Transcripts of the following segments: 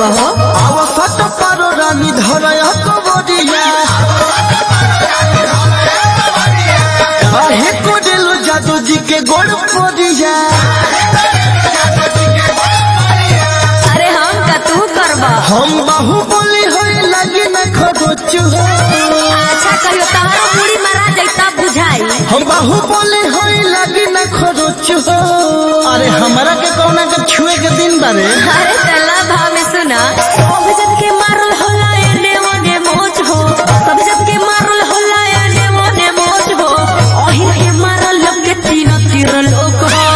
हुआ हो आवसत पारो रानी धरय कबरिया काहे कोडेल जादू जी के गोड़ पोरिया अरे हम का तू करबा हम बाहु बोली होई लगी न खरोच हो अच्छा कहियो तहरा पूरी मारा जैता बुझाई हम बाहु बोली होई लगी न खरोच हो अरे हमरा के कौना के छुए के दिन बारे अरे तला भाव में सुना सब जब के मारल होला एने ओने मोच हो सब जब के मारल होला एने ओने मोच हो ओही के मारल लोग के तीन तीर लोग हो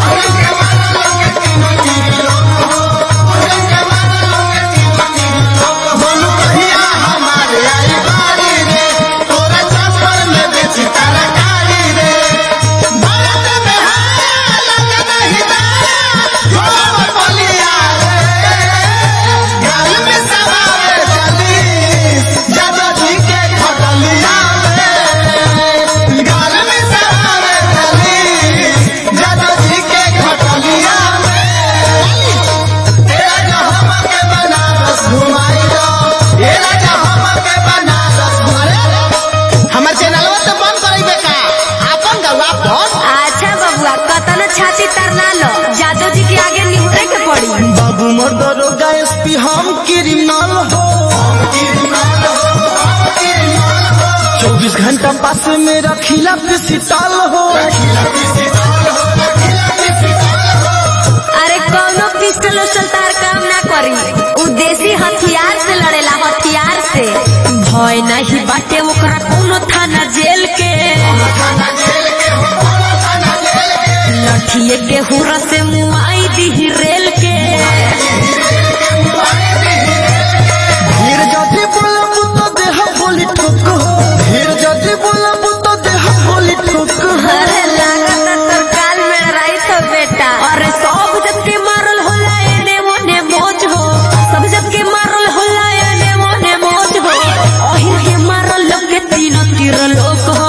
बोलू कहिया हमारे आई बारी रे तोरा चप्पल में बेची तरकारी रे भारत में है लगे नहीं दाया झोल बलिया रे गाल में सवारे चली जादो जी के खटलिया रे गाल में सवारे चली जादो जी के खटलिया रे तेरा जहां के बनारस घुमाई दो तेरा जहां के बनारस घुमाई हमर चैनलवा तो बंद करइबे का आपन गवा फोन अच्छा बबुआ कतन छाती तरना लो जादू जी के आगे निहुरे के पड़ी बाबू मोर दरोगा एसपी हम क्रिमिनल हो चौबीस घंटा पास में रखिला पिसिताल हो अरे कौनो पिस्टल उस्टल तार काम ना करी उ देसी हथियार से लड़ेला हथियार से भय नहीं बाटे ओकरा कौनो थाना जेल के लठिए के हुरा से मुआई दी रेल के फिर जदि बोलब तो देह बोली ठोक हो फिर जदि बोलब तो देह बोली ठोक हो अरे लागत तर काल में राई तो बेटा अरे सब जब के मारल होला एने ओने मोच हो सब जब के मारल होला एने ओने मोच हो ओहिर के मारल लोग के तीन तीर लोग हो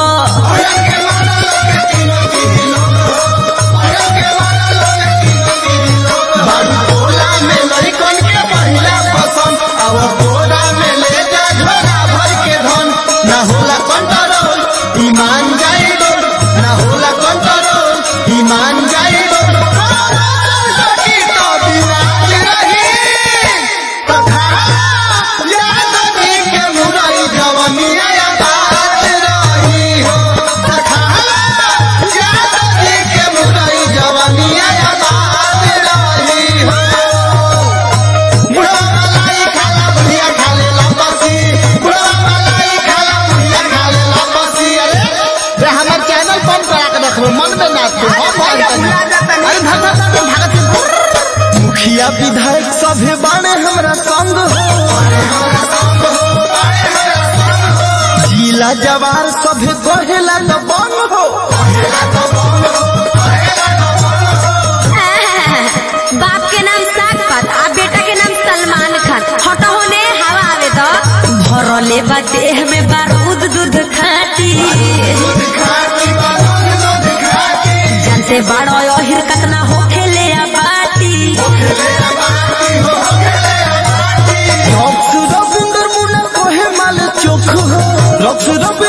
बाबू टोला में लड़कन के पहिला पसंद अब टोला में ले जा झोला भर के धन ना होला कंट्रोल ईमान जाई डोल ना होला कंट्रोल ईमान जाई डोल सकी तो बिराज रही तथा याद दी के मुरई जवनिया याद रही हो तथा याद दी के मुरई जवनिया याद रही हो बुढ़वा मलाई खाला बुढ़िया खाले लपसी बुढ़वा मलाई खाला बुढ़िया खाले लपसी अरे रे हमर चैनल बंद करा के रखबो मन में ना तू हम बंद कर अरे भगत तो भगत मुखिया विधायक सभे बाणे हमरा संग हो जिला जवार सभे कहेला तो बन हो बाप के नाम साग पात आ बेटा के नाम सलमान खान हटो होने हवा आवे तो भरले बा देह में बारूद दूध खाटी जानते बड़ो अहिर कतना हो खेले आ बाटी रक्स रविंदर मुना कोहे माल चोख हो रक्स रविंदर